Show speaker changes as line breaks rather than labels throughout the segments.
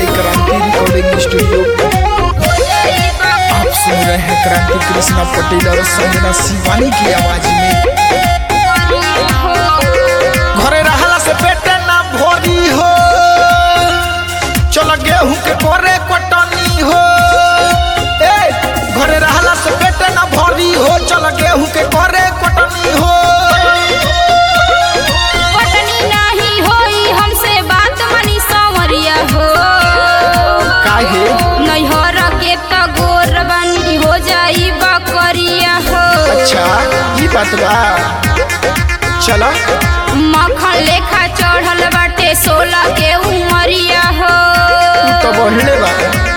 क्रांति recording studio आप सुन रहे हैं क्रांति कृष्णा पटेल और संजना शिवानी की आवाज में घरे रहला से पेटे ना भोरी हो चल गेहूं के कोरे कटनी हो ए घरे रहला से पेटे ना भोरी हो चल गेहूं के कोरे कटनी हो
पटनी नाही होई हमसे बात मनी संवरिया हो
काहे
नैहर के त गोर बनी हो जाई बकरिया हो
अच्छा ये बात बा चलो
मखन लेखा चढ़ल बाटे सोलह के उमरिया हो
तू तो बढ़ले बा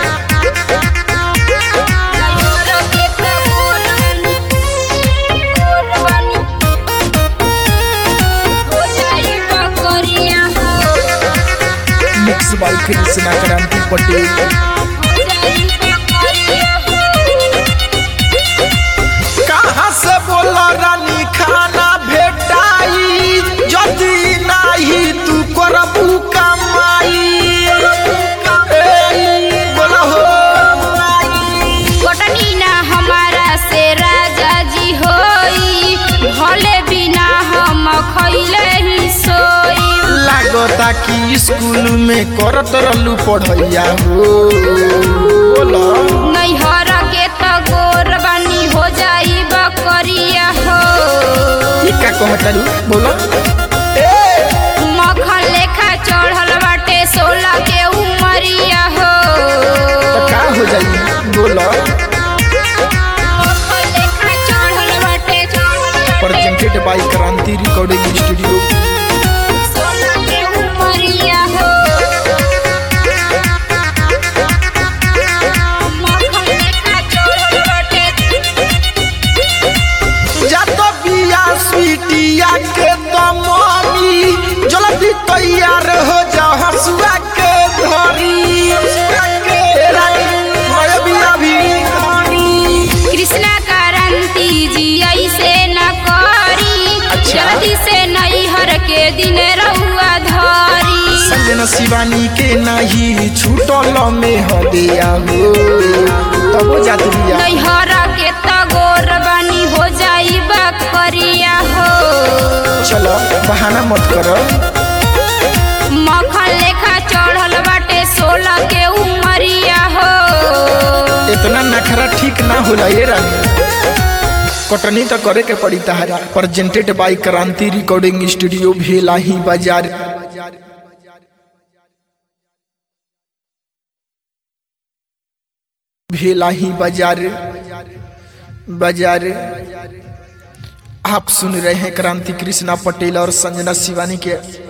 नैहर के त गोर बनी, गोर बनी, हो जाई बकरिया हो,
मिक्स बाय कृष्णा क्रांति पटेल
हो जाई बकरिया हो।
कहाँ से बोला रानी खाना भेटाई यदि नाही तू करबू कमाई ए, बोला हो
कटनी ना हमारा से राजा जी होई भले बिना हम खैले ही सोई
लागता कि स्कूल में करत रहलू पढ़ैया हो बोला
नैहर के त गोर बनी हो जाई बकरिया हो
ये का कहतारू बोला ए
मखन लेखा चढ़ल बाटे सोलह के उमरिया हो
तो का हो जाई बोला
मखन लेखा चढ़ल बाटे
presented by Kranti recording studio
सोलह के उमरिया हो मखन लेखा चढ़ल बाटे
जातो बिया स्वीटिया के तो मम्मी जल्दी तैयार हो जा हसुआ के धरी मैं बिया भी धरी।
कृष्णा क्रांति जी ऐसे न करी
अच्छा।
जल्दी से नैहर के दिन रहुआ धरी
संजना शिवानी के नहीं छूटल में हो दिया हो तब वो जात बिया
नैहर के त गोर बनी हो जाई बकरिया हो
चलो बहाना मत करो
मखन लेखा चढ़ल बाटे सोलह के उमरिया हो
इतना नखरा ठीक ना होला ये रानी कटनी तो करे के पड़ी तहरा presented by Kranti recording studio Bhelahi बाजार भेलाही बाजार बाजार आप सुन रहे हैं क्रांति कृष्णा पटेल और संजना शिवानी के